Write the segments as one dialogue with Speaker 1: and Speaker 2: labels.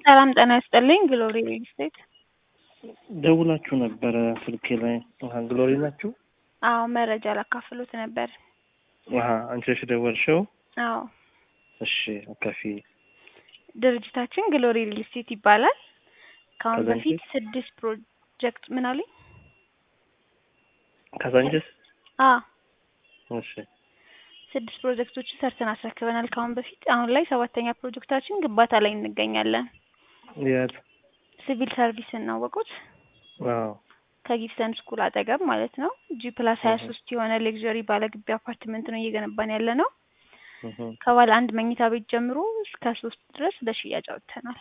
Speaker 1: ሰላም ጤና ይስጥልኝ። ግሎሪ ሪል ስቴት።
Speaker 2: ደውላችሁ ነበረ ስልኬ ላይ። አሀ ግሎሪ ናችሁ?
Speaker 1: አዎ መረጃ ላካፍሉት ነበር።
Speaker 2: አሀ አንቺ ነሽ የደወልሽው?
Speaker 1: አዎ
Speaker 2: እሺ አካፊ።
Speaker 1: ድርጅታችን ግሎሪ ሪል ስቴት ይባላል። ከአሁን
Speaker 2: ከዛ
Speaker 1: በፊት ስድስት ፕሮጀክት ምን አሉኝ?
Speaker 2: ካዛንችስ?
Speaker 1: አዎ
Speaker 2: እሺ
Speaker 1: ስድስት ፕሮጀክቶችን ሰርተን አስረክበናል ከአሁን በፊት። አሁን ላይ ሰባተኛ ፕሮጀክታችን ግንባታ ላይ እንገኛለን።
Speaker 2: የት?
Speaker 1: ሲቪል ሰርቪስ እናወቁት
Speaker 2: አዎ
Speaker 1: ከጊፍተን ስኩል አጠገብ ማለት ነው። ጂ ፕላስ ሀያ
Speaker 2: እህ።
Speaker 1: ሶስት የሆነ ሌግዠሪ ባለግቢ አፓርትመንት ነው እየገነባን ያለ ነው።
Speaker 2: እህ።
Speaker 1: ከባለ አንድ መኝታ ቤት ጀምሮ እስከ ሶስት ድረስ ለሽያጭ አውጥተናል።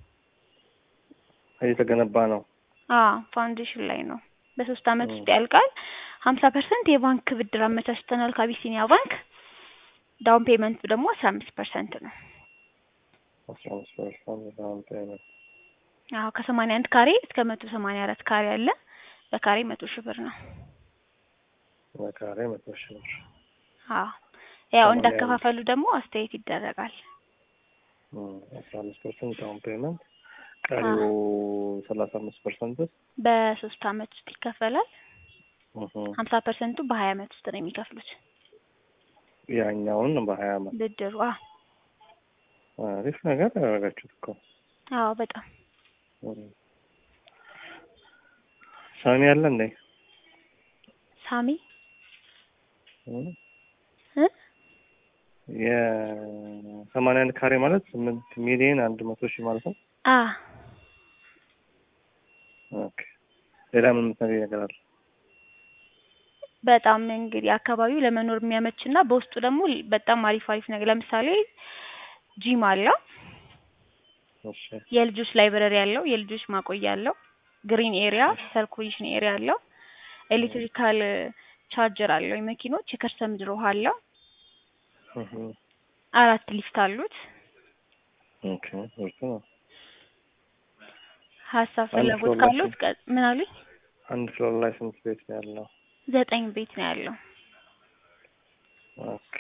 Speaker 2: እየተገነባ ነው።
Speaker 1: አዎ ፋውንዴሽን ላይ ነው። በሶስት አመት
Speaker 2: እህ።
Speaker 1: ውስጥ ያልቃል። ሀምሳ ፐርሰንት የባንክ ብድር አመቻችተናል ከአቢሲኒያ ባንክ። ዳውን ፔመንቱ ደግሞ አስራ አምስት ፐርሰንት ነው።
Speaker 2: አስራ አምስት ፐርሰንት ዳውን ፔመንት።
Speaker 1: አዎ ከሰማንያ አንድ ካሬ እስከ መቶ ሰማንያ አራት ካሬ አለ። በካሬ መቶ ሺህ ብር ነው።
Speaker 2: በካሬ መቶ ሺህ ብር።
Speaker 1: አዎ ያው
Speaker 2: ሰማንያ
Speaker 1: እንዳከፋፈሉ ደግሞ አስተያየት ይደረጋል።
Speaker 2: እም፣ አስራ አምስት ፐርሰንት ዳውን ፔመንት ቀሪው ሰላሳ አምስት ፐርሰንት
Speaker 1: በሶስት አመት ውስጥ ይከፈላል።
Speaker 2: እህ።
Speaker 1: ሀምሳ ፐርሰንቱ በሀያ አመት ውስጥ ነው የሚከፍሉት
Speaker 2: ያኛውን በሀያ አመት
Speaker 1: ብድሩ። አዎ
Speaker 2: አሪፍ ነገር ያደረጋችሁት እኮ።
Speaker 1: አዎ በጣም
Speaker 2: እም። ሳሚ አለ እንዴ?
Speaker 1: ሳሚ
Speaker 2: እም?
Speaker 1: እ
Speaker 2: የሰማንያ አንድ ካሬ ማለት ስምንት ሚሊዮን አንድ መቶ ሺህ ማለት ነው።
Speaker 1: አ
Speaker 2: ኦኬ ሌላ ምን የምትነግሪኝ ነገር አለ?
Speaker 1: በጣም እንግዲህ አካባቢው ለመኖር የሚያመች እና በውስጡ ደግሞ በጣም አሪፍ አሪፍ ነገር ለምሳሌ ጂም አለው፣
Speaker 2: እሺ
Speaker 1: የልጆች ላይብረሪ አለው፣ የልጆች ማቆያ አለው፣ ግሪን ኤሪያ ሰርኩሌሽን ኤሪያ አለው፣ ኤሌክትሪካል ቻርጀር አለው፣ የመኪኖች የከርሰ ምድር ውሃ አለው፣
Speaker 2: እህ።
Speaker 1: አራት ሊፍት አሉት።
Speaker 2: ኦኬ ምርጥ ነው።
Speaker 1: ሀሳብ
Speaker 2: አንድ
Speaker 1: ፍላጎት
Speaker 2: ፍሎር ላይ
Speaker 1: ካሉት ቀ- ምን አሉኝ?
Speaker 2: አንድ ፍሎር ላይ ስንት ቤት ነው ያለው?
Speaker 1: ዘጠኝ ቤት ነው ያለው።
Speaker 2: ኦኬ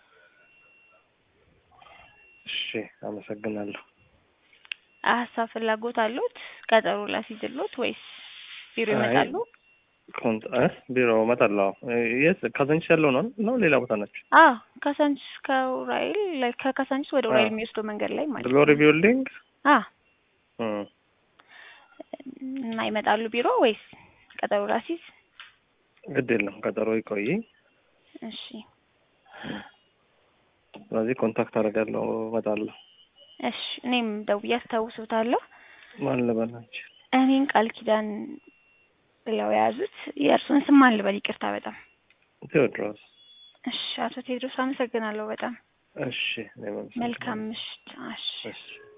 Speaker 2: እሺ አመሰግናለሁ።
Speaker 1: ሀሳብ ፍላጎት አሉት? ቀጠሮ ላስይዝሎት ወይስ ቢሮ
Speaker 2: አይ፣
Speaker 1: ይመጣሉ?
Speaker 2: ኮንት እ ቢሮ እመጣለሁ። እ፣ የት ካዛንቺስ ያለው ነው ነው ሌላ ቦታ ናቸው?
Speaker 1: አዎ ካሳንቺስ ከኡራኤል ላይ ከካሳንቺስ ወደ ኡራኤል
Speaker 2: አዎ።
Speaker 1: የሚወስደው መንገድ ላይ ማለት
Speaker 2: ግሎሪ
Speaker 1: ነው።
Speaker 2: ቢልዲንግ
Speaker 1: አ
Speaker 2: እም፣
Speaker 1: እና ይመጣሉ ቢሮ ወይስ ቀጠሮ ላስይዝ?
Speaker 2: ግድ የለም ቀጠሮ ይቆይ።
Speaker 1: እሺ
Speaker 2: ስለዚህ ኮንታክት አደርጋለሁ እመጣለሁ።
Speaker 1: እሺ እኔም ደውዬ አስታውሱታለሁ።
Speaker 2: ማን ልበላችሁ?
Speaker 1: እኔን ቃል ኪዳን ብለው የያዙት የእርሱን ስም ማን ልበል? ይቅርታ በጣም
Speaker 2: ቴዎድሮስ።
Speaker 1: እሺ አቶ ቴድሮስ አመሰግናለሁ በጣም
Speaker 2: እሺ እኔም አመሰግናለሁ።
Speaker 1: መልካም ምሽት። እሺ
Speaker 2: እሺ